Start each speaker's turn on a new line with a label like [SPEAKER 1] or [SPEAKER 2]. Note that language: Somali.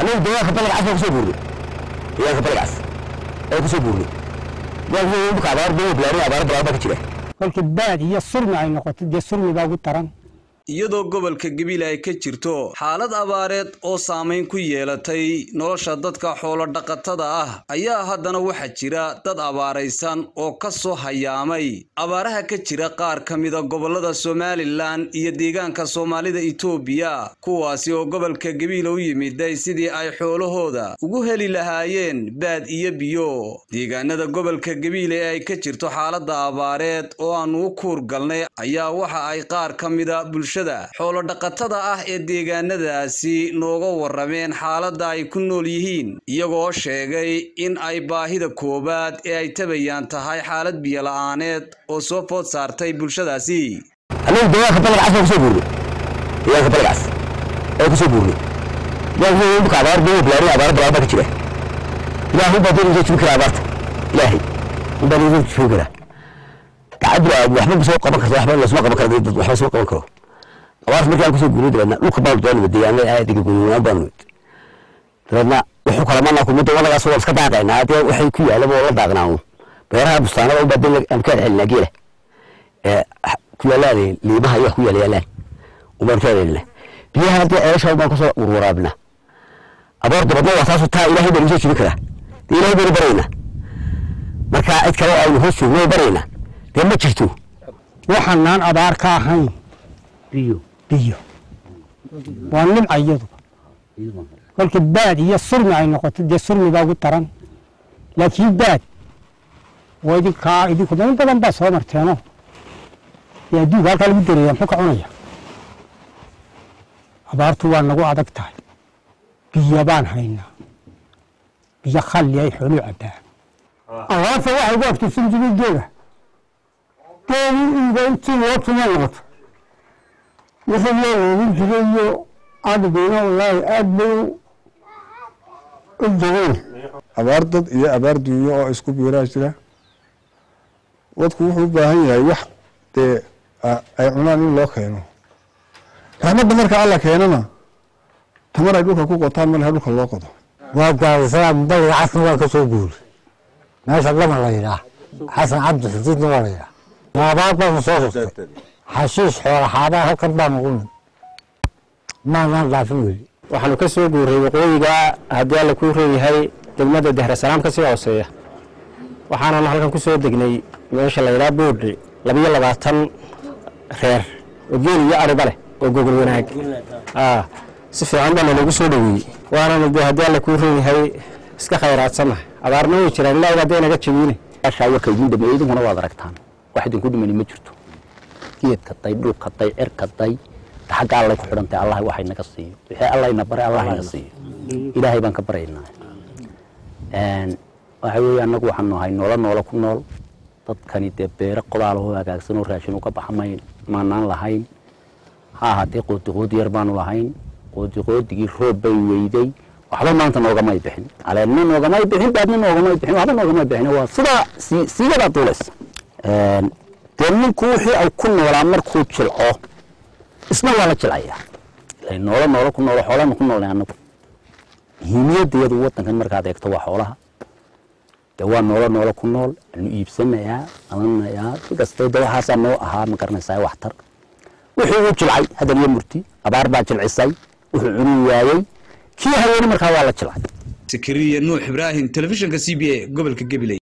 [SPEAKER 1] anagu deegaanka balagcas baan kusoo guurnay deegaanka balagcas ayaan kusoo guurnay deegaanka dhulka abaar dee bilaarin abaara bilaar baa ka jira
[SPEAKER 2] kolka baad iyo surmi ay noqoto dee surmi baa ugu daran
[SPEAKER 3] iyadoo gobolka gabiile ay ka jirto xaalad abaareed oo saamayn ku yeelatay nolosha dadka xoolo dhaqatada ah ayaa haddana waxaa jira dad abaaraysan oo ka soo hayaamay abaaraha ka jira qaar ka mida gobollada somalilan iyo deegaanka soomaalida itoobiya kuwaasi oo gobolka gabiile u yimiday sidii ay xoolahooda ugu heli lahaayeen baad iyo biyo deegaanada gobolka gabiile ee ay ka jirto xaaladda abaareed oo aanu u kuur galnay ayaa waxa ay qaar ka mida xoolodhaqatada ah ee deegaanadaasi nooga warrameen xaaladda ay ku nool yihiin iyagoo sheegay in ay baahida koowaad ee ay tabayaan tahay xaalad biyo-la'aaneed oo soo food saartay bulshadaasi
[SPEAKER 1] anagu deegaanka balagcas baan kusoo guurnay deegaanka balagcas ayaan kusoo guurnay deegaanka dhulka abaar dee bilaarin abaara bilaar baa ka jira ilaahay baa dee inoo jibin karaa abaarta ilaahay unbaa inoo jibin karaa gacaddu waxba ma soo qaban karto waxba lasma qaban karo dad waxba soo qaban karo abaarta markii aan kusoo guurnay dabeedna dhulka baanu doonaba deegaanada aadiga gunuunaan baanu nimid dabeedna wuxuu kala manaa kumada wadagaas waa iska daaqaynaa dee waxay ku yaalaba oo la daaqnaa uun beeraha bustaanada unbaa dee aan ka celcelinaa geela ee ku yaalaan liimaha iyo wax ku yaala yaalaan unbaan ka celcelinaa biyaha dee ceesha baan kusoo warwaraabinaa abaar dabadna waa taasu taa ilaahay baan isoo jibin karaa dee ilaahay baynu baraynaa marka cid kale oo aynu hoos joogno baraynaa dee ma jirto
[SPEAKER 2] waxaanaan abaar ka ahayn
[SPEAKER 1] biyo
[SPEAKER 2] biyo waa nimca iyadu kolka baad iyo surmi ay noqoto dee surmi baa ugu daran laakiin baad waa idinkaa idinku dad badan baa soo marteeno dee adduunka halkaa lagu dareeya muxuu ka cunaya abaartu waa nagu adag tahay biyo baan haynaa biyo khalli ay xooluu cabbaa abaarta waxay ugu adkaysan jiray geela geeli iiga intii loo tuma noqoto wixii loo weelin jiray iyo adhiguna wallaahi aad bay u jabeen
[SPEAKER 4] abaar dad iyo abaar duunyo oo isku biiraa jira dadku wuxuu u baahan yahay wax dee ay cunaan in loo keeno raxmadda marka alla keenana tamar ay dhulka ku qotaan malaha dhulka loo qodo
[SPEAKER 5] waa gaadisaa baliga casna waan ka soo guuray meesha lama la yidhaah xasan cabdi xudiidna waa la yidhaah maabaad baanu soo rurtay xashiish xoola xaabaa halkan baanu u mid maanaan dhaafin weli
[SPEAKER 6] waxaanu ka soo guuray waqooyiga haddii alla kuu reeyahay degmada dehresalaam ka sii hooseeya waxaananu halkan ku soo degnay meesha la yidhaha boodhi labiyo labaatan reer oo geel iyo ariba leh oo gogol wanaag si fiican baana noogu soo dhoweeyey waananu de haddii alla kuu reeyahay iska khayraadsannahay abaarna way jiraan ilaahay hadday naga jabiine
[SPEAKER 1] warka idin dhameeyey idinkuna waad aragtaan wax idinku dhimani ma jirto geedka day dhulka day cirka day xagga allay ku xidhan tahay allah waxay naga siiyo wixii allayna baray allah ina siiyo ilaahay baan ka baraynaa waxa weeye annagu waxaan nahay noola noola ku nool dadkani dee beere qodaalahoo hagaagsan oo raashin uga baxa may maanaan lahayn ha ahaatee qoodi qoodi yar baanu lahayn qoodi qoodigii roob bay weyday waxba maanta noogamay bixin caleedna noogamay bixin baadna noogamay bixin waxba noogamay bixin waa sidaa siigadaa duulaysa dee ninku wixii ay ku noolaa markuu jilco isna waa la jilcayaa ila noolo noolo ku noolo xoolana ku noolnay annagu muhiimiyaddeedu waddankan markaad eegto waa xoolaha dee waa noolo noolo ku nool anu iibsanayaa amanayaa si kastoo de waxaasaa noo ahaa ma garanaysaa waxtar wixii uu jilcay hadan iyo murti abaar baa jilcisay wuxuu cuni waayey kii haweeni markaa waa la jilcay
[SPEAKER 3] sakariya nuux ibraahim telefishinka c b a gobolka gabiley